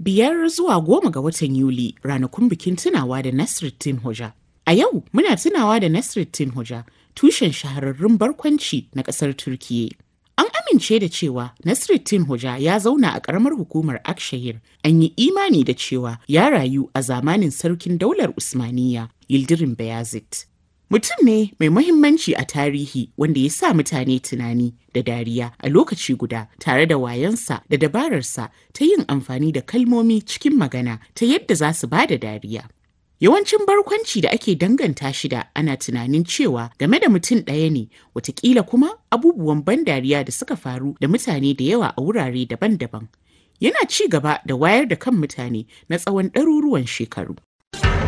biyar zuwa goma ga watan Yuli ranakun bikin tunawa da Nasruddin Hoja. A yau muna tunawa da Nasruddin Hoja, tushen shahararrun barkwanci na ƙasar Turkiyya. An amince da cewa Nasruddin Hoja ya zauna a ƙaramar hukumar Akshahir. An yi imani da cewa ya rayu a zamanin sarkin daular Usmaniyya, Yildirim Beyazit. Mutum ne mai mahimmanci a tarihi wanda ya sa mutane tunani da dariya a lokaci guda tare da wayansa da dabararsa ta yin amfani da kalmomi cikin magana ta yadda za su ba da dariya. Yawancin barkwanci da ake danganta shi da ana tunanin cewa game da mutum ɗaya ne, watakila kuma abubuwan ban dariya da suka faru da mutane da yawa a wurare daban-daban. Yana ci gaba da wayar da kan mutane na tsawon ɗaruruwan shekaru.